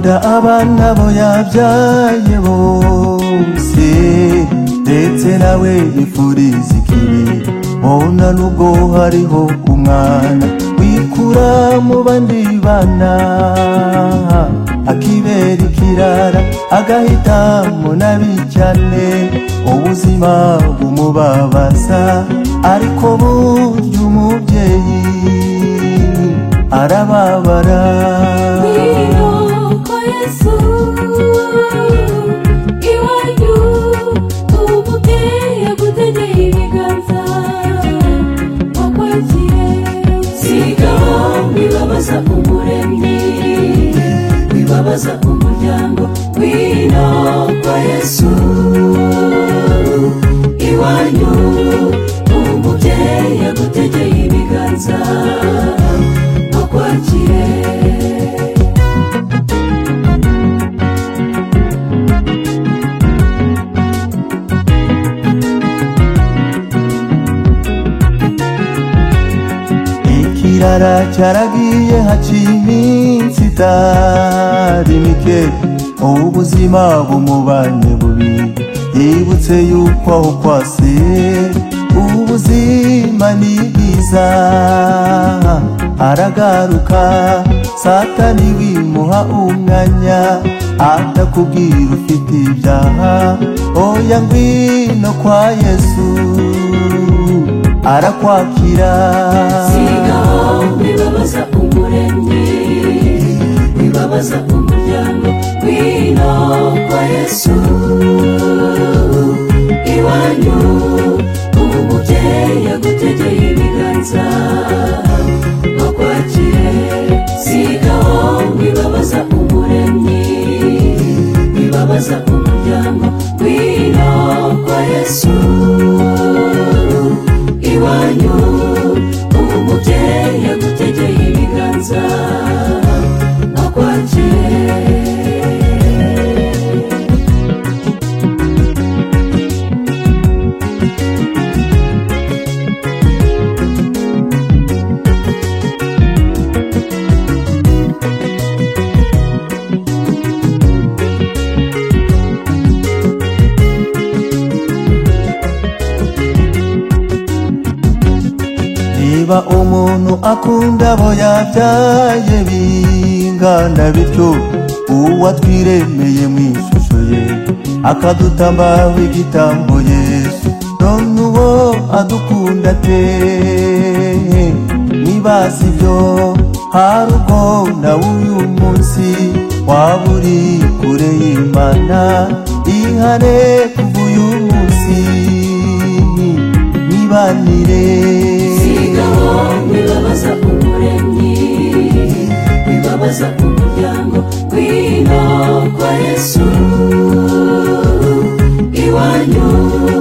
abana bo yabyaye bose ndetse nawe yifuriza ikibi bona nubwo hariho umwana wikura mu bandi bana akibera ikirara agahitamo nabi cyane ubuzima bumubabaza ariko burya umubyeyi arababara Inuko Yesu, iwanyu umubyeyi agutegeye ibiganza wakwakiye sigaho bibabaza umuremyi bibabaza umuryango w'inoko Yesu iwanyu umubyeyi agutegeye ibiganza wakwakire ikirara cyaragiye haciye iminsi itari mike ubuzima bumubanye bubi yibutse yuko aho kwase ubuzima ni bwiza aragaruka satani wimuha umwanya atakubwira ufite ibyaha oya ngwino kwa yesu arakwakira sigaho bibabaza umuremyi bibabaza umuryango wino kwa yesu iwanyu ubu mubyeyi yagutegeye ibiganza wakwakire sigaho bibabaza umuremyi bibabaza umuryango wino kwa yesu iwanyu ubu mubyeyi yagutegeye ibiganza wakwakire niba umuntu akunda abo yabyaye bingana bityo uwo twiremeye mu ishusho ye akadutambaho igitambo yesu none uwo adukunda te niba si byo hari ubwo nawe uyu munsi waba uri kure y'imana ihane kuva uyu munsi mibanire sigaho bibabaza umuremyi bibabaza umuryango wino kwa yesu iwanyu